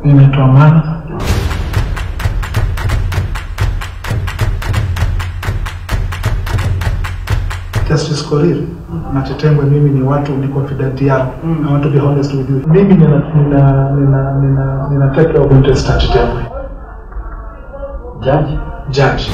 Ninaitwa Mana. Justice Korir na Chitembwe, mimi ni watu ni confident yao. I want to be honest with you. Mimi nina nina nina nina, nina take care of interest ya Chitembwe. Judge, Judge.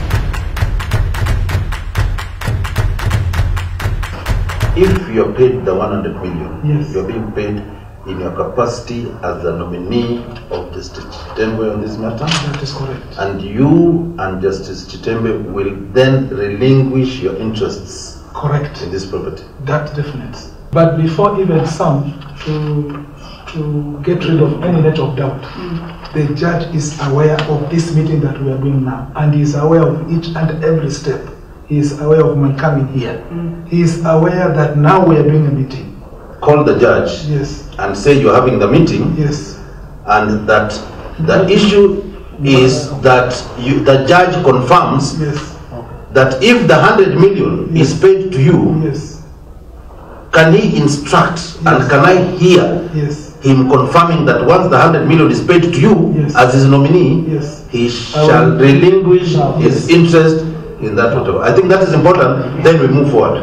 If you're paid the 100 million, Yes. you're being paid in your capacity as the nominee of Justice Chitembe on this matter, That is correct. and you and Justice Chitembe will then relinquish your interests Correct. in this property. That definite. But before even some to to get rid of any net of doubt, the judge is aware of this meeting that we are doing now, and he is aware of each and every step. He is aware of my coming here. He is aware that now we are doing a meeting. Call the judge Yes, and say you're having the meeting, yes, and that the issue is that you, the judge confirms yes, that if the 100 million is paid to you, yes, can he instruct and Yes. can I hear yes, him confirming that once the 100 million is paid to you Yes. as his nominee, yes. he I shall will- relinquish No, his yes. interest in that whatever. I think that is important. Then we move forward.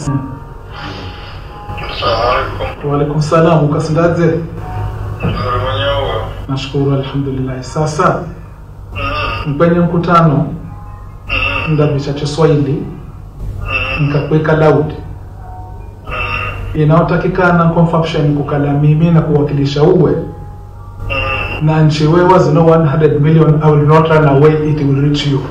Assalamualaikum. Waalaikum salam. Ukasindaje? Nzuri mwenyewe. Nashukuru, alhamdulillah. Sasa Mm, kwenye mkutano mm, ndabicha Kiswahili mm, nikakuweka loud mm, inayotakikana confirmation kukala mimi na kuwakilisha uwe mm. na nchi wewe zino 100 million I will not run away it will reach you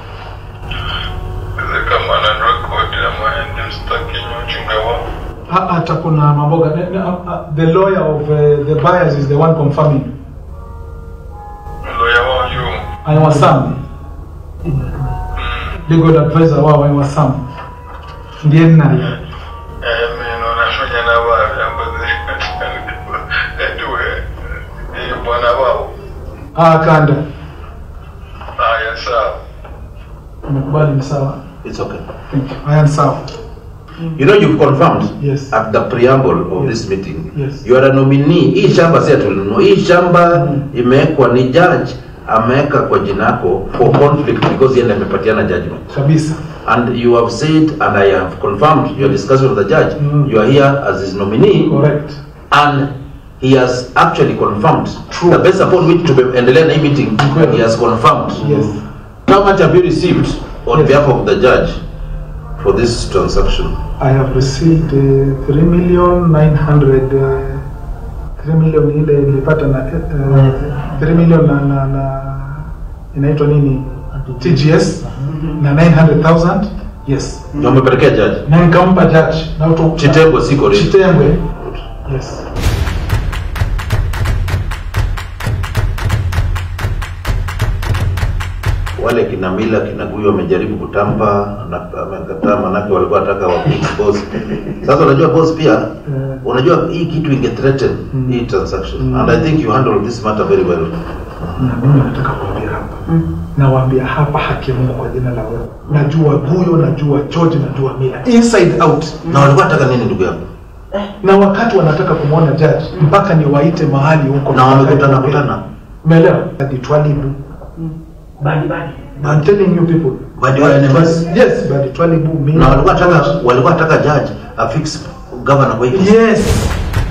Kama na record ya maende mstaki nyochinga wa. Ha- hata kuna mamboga ne- ne- uh, uh, the lawyer of uh, the buyers is the one confirming Lawyer wa yu. aiwa sam Mm. legal advisor wao aiwa sam ndiye ninaye Eh, mimi nafanya na wao ambazo. Anyway, eh bwana wao. ah kanda Haya sawa. umekubali ni sawa It's okay. thank you I am sawa You know you've confirmed Yes. at the preamble of Yes. this meeting. Yes. You are a nominee. Hii shamba si atulinunua. Hii shamba Mm. imewekwa ni judge ameweka kwa jina yako for conflict because yeye ndiye amepatiana judgment. kabisa And you have said and I have confirmed your discussion with the judge. Mm. You are here as his nominee correct and he has actually confirmed True. the base upon which tumeendelea na hii meeting Kweli. he has confirmed yes how much have you received on Yes. behalf of the judge for this transaction I have received uh, 3 million 900 uh, 3 million ile nilipata na uh, 3 million na, na, na inaitwa nini TGS na 900,000 yes na umepelekea judge na nikampa judge na uto Chitembwe siko ready. Chitembwe yes wale kina mila kina guyo wamejaribu kutampa na amekataa manake walikuwa wataka wa boss sasa unajua boss pia Eh. unajua hii kitu inge threaten hii transaction and i think you handle this matter very well na mimi nataka kuambia hapa nawaambia hapa haki ya Mungu kwa jina la wewe najua Guyo najua George najua Mila inside out na walikuwa wataka nini ndugu yangu na wakati wanataka kumwona judge mpaka niwaite mahali huko na wamekutana kutana umeelewa hadi twalibu badi badi. I'm telling you people Badi wa enemies? yes badi twalibu Mila na walikuwa wataka George. walikuwa wataka judge afix governor kwa hiki yes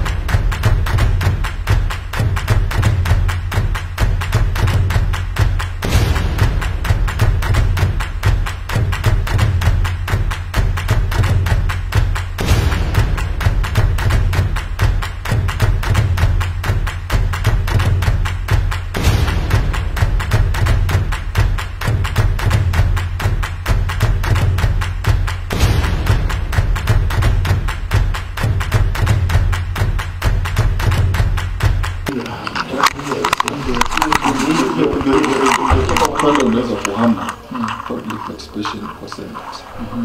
kwanza unaweza kuhama public participation kwa Senate.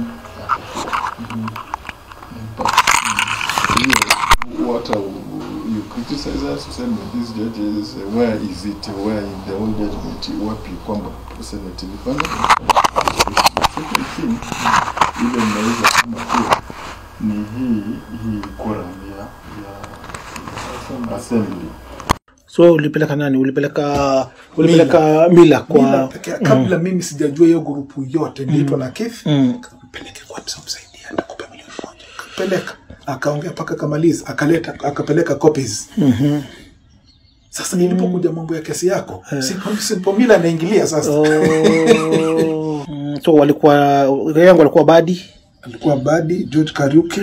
But, mm, what are, you criticize us useme these judges uh, where is it where in the whole judgment wapi kwamba Senate ilifanya second thing ile mnaweza kama pia ni hii hii quorum ya ya assembly so ulipeleka nani ulipeleka ulipeleka mila kwa Mila peke yake, kabla mimi sijajua hiyo grupu yote niliitwa na Keith Mm. peleke kwa msaidia nitakupa milioni moja peleka akaongea mpaka akamaliza akaleta akapeleka copies sasa nilipokuja mambo ya kesi yako Simple- Simple Mila anaingilia sasa Oh. Mm, so walikuwa yangu walikuwa badi alikuwa Badi George Kariuki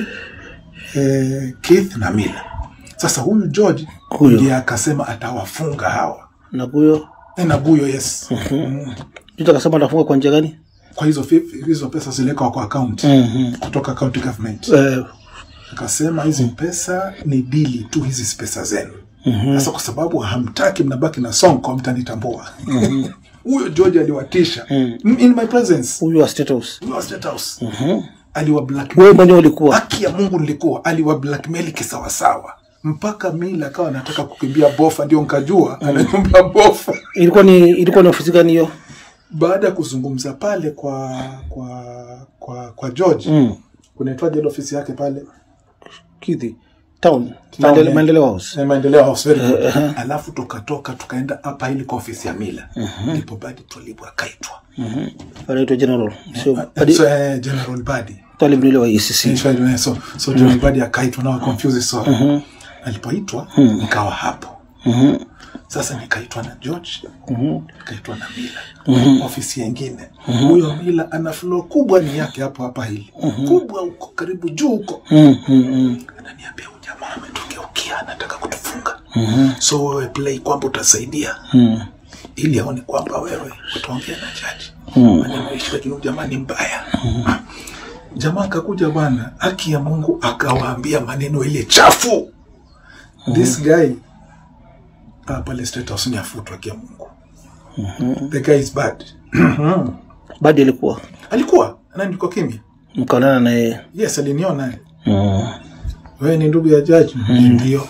eh, Keith na Mila sasa huyu George Huyo. ndiye akasema atawafunga hawa na huyo Eh, na Guyo yes mm. mtu akasema atafunga kwa njia gani kwa hizo fi- hizo pesa ziliwekwa kwa account Mhm. kutoka county government Eh, akasema hizi pesa ni dili tu hizi pesa zenu sasa kwa sababu hamtaki mnabaki na sonko mtanitambua huyo george aliwatisha in my presence huyu wa State House huyo wa State House aliwa blackmail wewe mwenyewe ulikuwa haki ya mungu nilikuwa aliwa blackmail kisawasawa mpaka mila akawa anataka kukimbia bofa ndio nkajua anakimbia bofa ilikuwa ni ilikuwa ni ofisi gani hiyo baada ya kuzungumza pale kwa kwa kwa kwa george Mm. kunaitwaje ile ofisi yake pale Kithi town Town, Maendele- eh. maendeleo house Eh, maendeleo house very good. alafu tukatoka tukaenda hapa ili kwa ofisi ya mila ndipo badi twalibu akaitwa anaitwa general sio Eh, badi so, eh, general badi talib nile wa ECC Eh, so, so, so general badi akaitwa nao confuse so alipoitwa nikawa hapo sasa nikaitwa na george nikaitwa na mila ofisi yengine huyo mila ana floor kubwa ni yake hapo hapa hili kubwa huko karibu juu huko Mm, mm, mm. ananiambia huyu jamaa ametugeukia anataka kutufunga so wewe play kwamba utasaidia ili aone kwamba wewe utaongea na jaji maneno ishi lakini huyu jamaa ni mbaya jamaa akakuja bwana haki ya mungu akawaambia maneno ile chafu this guy ah, pale state house ni afutwa haki ya mungu the guy is bad badi alikuwa alikuwa na nilikuwa kimya mkaonana naye yes aliniona mm. wewe ni ndugu ya jaji ndio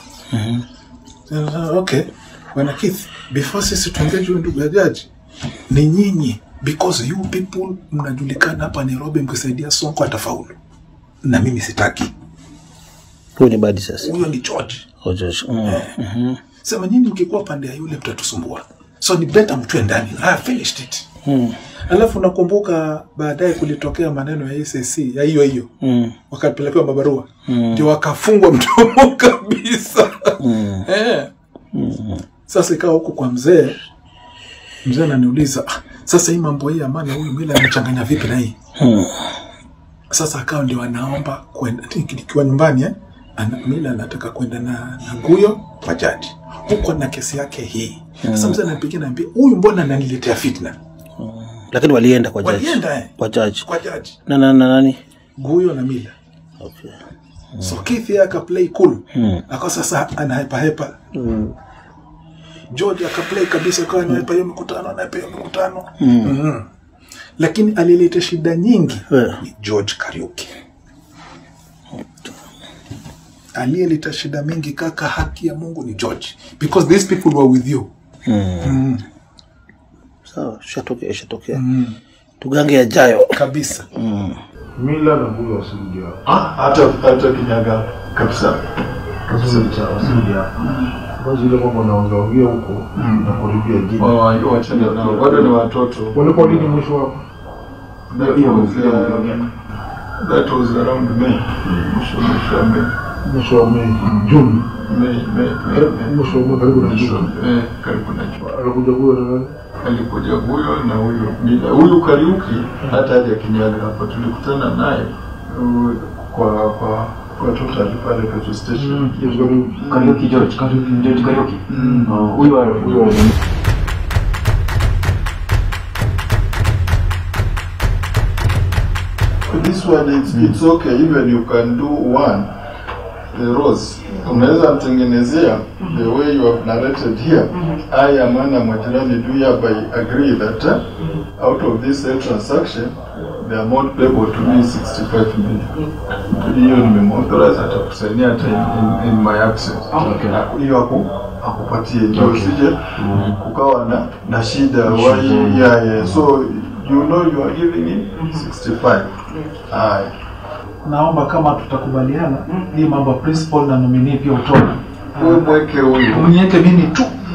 Sasa, okay bwana Keith before sisi tuongee juu ndugu ya jaji ni nyinyi because you people mnajulikana hapa Nairobi mkisaidia Sonko atafaulu na mimi sitaki huyu ni badi sasa huyo ni George Oh, George. Mm. Mhm. sema nyinyi mkikuwa pande ya yule mtatusumbua so ni better mtue ndani I have finished it Mm. alafu nakumbuka baadaye kulitokea maneno ya SSC ya hiyo hiyo Mm. wakapelekewa mabarua ndio wakafungwa mdomo kabisa eh. sasa ikawa huku kwa mzee mzee ananiuliza ah, sasa hii mambo hii amani huyu mila amechanganya vipi na hii sasa akawa ndio anaomba kwenda nikiwa nyumbani eh? Ana, mila anataka kwenda na, na guyo kwa jaji huko na kesi yake hii sasa mzee ananipigia naambia huyu mbona ananiletea fitna lakini walienda kwa jaji walienda eh? kwa jaji kwa jaji na na na nani guyo na mila okay. so Keith yeye akaplay cool akawa sasa anahepahepa George akaplay kabisa akawa anahepa hiyo mikutano anahepa hiyo mikutano Mhm. lakini alileta shida nyingi Eh. ni George Kariuki aliyeleta shida mingi kaka haki ya Mungu ni George because these people were with you sawa shatokea shatokea tugange yajayo kabisa mila na huyo wasirudi hapo. hata hata kinyaga kabisa kabisa wasirudi hapo basi ile mambo naongeongea huko na kuribia jini wachana nao bado ni watoto walipo lini mwisho wako That was, uh, that was around May. Mwisho mwisho wa May. mwisho wa Mei Juni May, May, May, May. mwisho wa Mei karibu na Mwisho, Juni eh, karibu na jua. alikuja huyo na nani Alikuja huyo na huyo Mila. Huyu Kariuki hata haja kinyaga hapa tulikutana naye uh, kwa kwa kwa total pale petrol station. Yes, karibu. Karaoke George, Karaoke George Karaoke. Oh, Huyu wa huyu wa This one it's, it's okay even you can do one the rose unaweza mtengenezea the way you have narrated here I Amanda Mwajirani do hereby agree that uh, out of this sale transaction the amount payable to me is 65 million hiyo nimemauthorize hata kusainia hata in, in, in my absence Okay. Na hiyo aku akupatie ndio usije kukawa na na shida why yeah, yeah. so you know you are giving him 65 Aye. naomba kama tutakubaliana hii mambo ya principal na nominee pia utoe Wewe mweke huyu unieke mimi tu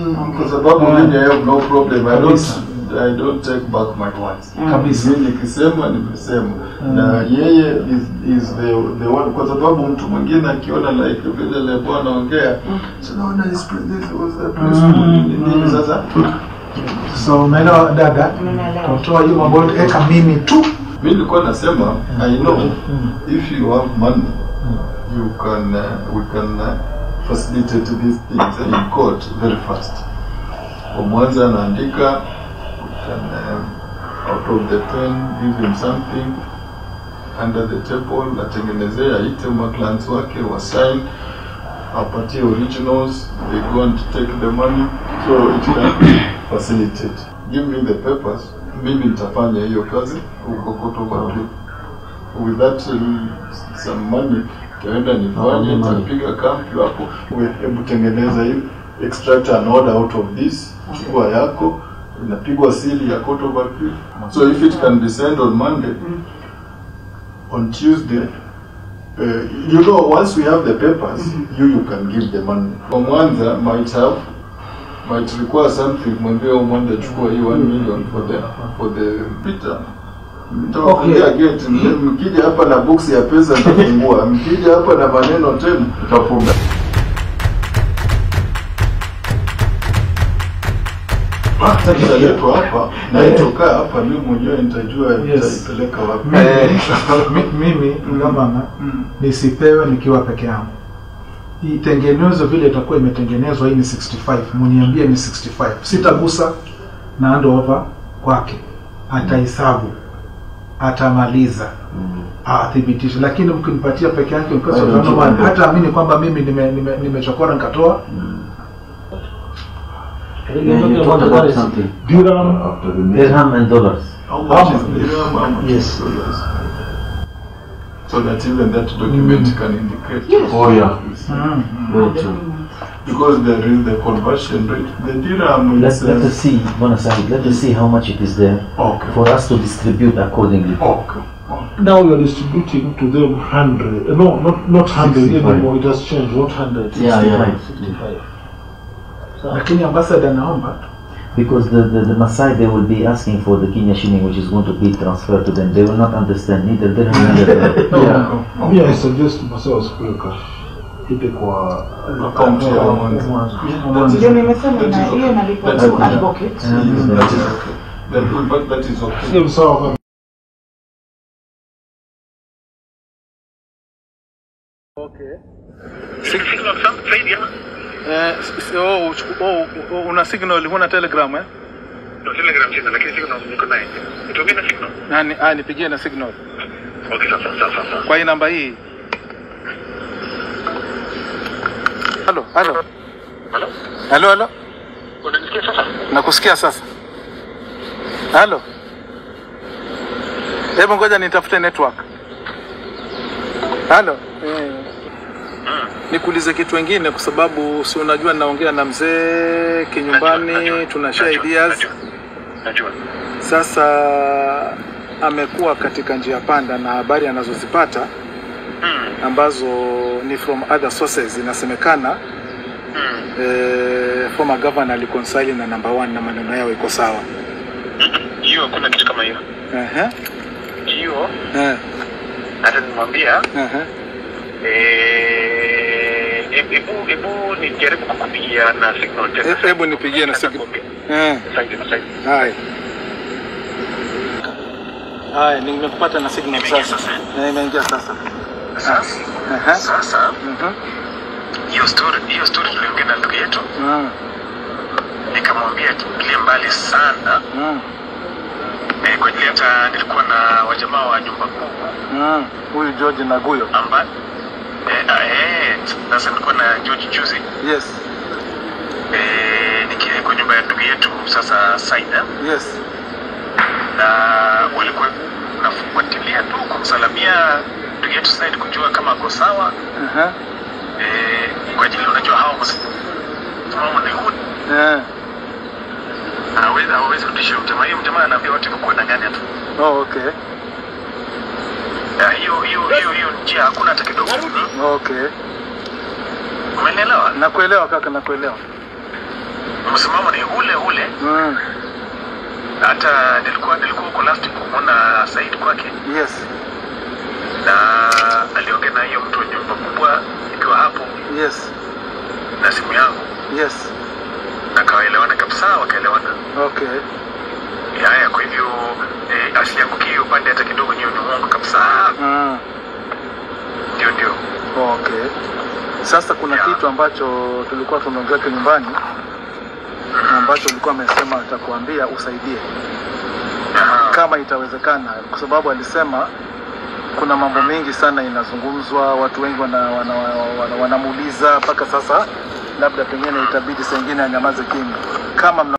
Mm, kwa sababu Ah. mimi I have no problem. I don't, Kabisa. I don't take back my words. kabisa Mimi nikisema nimesema na yeye is, is the, the one kwa sababu mtu mwingine akiona like vile lebo anaongea tunaona his president was a peaceful nini sasa so umeelewa dada Nimeelewa. kutoa hiyo mambo yote eka mimi tu mimi nilikuwa nasema I know if you have money you can uh, we can uh, facilitate these things in court very fast kwa mwanza anaandika we can uh, out of the pen give him something under the table atengenezee aite maclans wake wa sign apatie originals they go and take the money so it can facilitate give me the papers mimi nitafanya hiyo kazi huko Kotoba with that um, some money taenda nifanye nitapiga kampu hapo We- hebu tengeneza hivi extract an order out of this chukua yako inapigwa sili ya Kotoba so if it can be sent on Monday on Tuesday uh, you know once we have the papers you you can give the money kwa Mwanza might have might require something mwambie umwende chukua hii 1 million for the for the Peter Nitawafungia Okay. gate mkija hapa na box ya pesa nitafungua mkija hapa na maneno tena tutafunga italetwa hapa na itokaa hapa mimi mwenyewe nitajua Yes. nitaipeleka wapi Mi- mimi gavana nisipewe nikiwa peke yangu itengenezwe vile itakuwa imetengenezwa hii ni 65 muniambie ni 65 sitagusa na hand over kwake atahesabu atamaliza athibitishe lakini mkinipatia peke yake mkosa Wewe kama unachukua. hata amini kwamba mimi nimechokora nime, nimechokora nikatoa Yeah, you talked about something. dirham After the meeting. Dirham and dollars. How much is the dirham? How much Yes. is dollars? So that even that document can indicate. Oh, yeah. mm. Very true. Because there is the conversion rate. The dirham Let, is. let uh, us see, Bonasai, let us see how much it is there Okay. for us to distribute accordingly. Okay. Now you are distributing to them 100. Uh, no, not not 100 65. anymore. It has changed. Not 100. Yeah, yeah. 65. lakini ambassador naomba Because the, the, the Maasai, they will be asking for the Kenya shilling, which is going to be transferred to them. They will not understand neither dirham neither dollar. Yeah. Me, I suggest Masawa sikule cash. Ipe kwa Account ya Mwanza. Ndio nimesema na hiyo nalipa That tu is- advocate. Mm, That is okay. That, but that is okay. Sio sawa kama eh, s- oh, uchu- oh, oh, una signal huna telegram eh? Ndio telegram tena lakini signal niko naye. Nitumie na signal. Nani, ah, nipigie na signal Okay, sasa sasa sasa. kwa hii namba hii halo halo Halo? halo halo Unanisikia sasa? nakusikia sasa halo hebu ngoja nitafute network halo eh. nikuulize kitu wengine kwa sababu si unajua naongea na mzee kinyumbani tuna share ideas Najua. Najua. sasa amekuwa katika njia panda na habari anazozipata Mm. ambazo ni from other sources inasemekana Mm. eh, former governor aliconsil na number one na maneno yao iko sawa Mm-mm. Hiyo hakuna kitu kama hiyo. Ehe, Hiyo eh, hata nimwambia ehe. eh hebu hebu nijaribu kukupigia na signal tena. He- hebu nipigie na signal. Nitakuambia. Eh, Asante, asante. haya haya nimekupata na signal sasa Eh, imeingia sasa Sasa Ehe, sasa mhm, hiyo story hiyo story tuliongea na ndugu yetu mm, nikamwambia tuingilie mbali sana mm, eh, kwa ajili hata nilikuwa na wajamaa wa nyumba kuu mm. huyu George Naguyo amba eh, ah, eh, sasa nilikuwa na George juzi yes eh, nikiwa kwa nyumba ya ndugu yetu sasa Saida yes na walikuwa nafuatilia tu kumsalamia ndugu yetu Said kujua kama ako sawa Ehe, eh, kwa ajili unajua hao msimamo ni huu eh. hawezi hawezi rudisha mjamaa hiyo mjamaa anaambia watu kwa kudanganya tu Oh, okay Na hiyo hiyo hiyo hiyo njia hakuna hata kidogo okay umenielewa nakuelewa kaka nakuelewa msimamo ni ule ule Mm. hata nilikuwa nilikuwa huko last kumwona Said kwake Yes. na aliongea na hiyo mtu wa nyumba kubwa ikiwa hapo Yes. na simu yangu Yes. na kawaelewana kabisa wakaelewana Okay. haya kwa hivyo eh, asiangukie upande hata kidogo niyo ni uongo kabisa Mm. ndio ndio Okay. Sasa kuna kitu ambacho tulikuwa tumeongea kwa nyumbani ambacho ulikuwa amesema atakuambia usaidie kama itawezekana, kwa sababu alisema kuna mambo mengi sana inazungumzwa, watu wengi wanamuuliza wana, wana, wana, wanamuuliza mpaka sasa, labda pengine itabidi saa ingine anyamaze kimya kama mna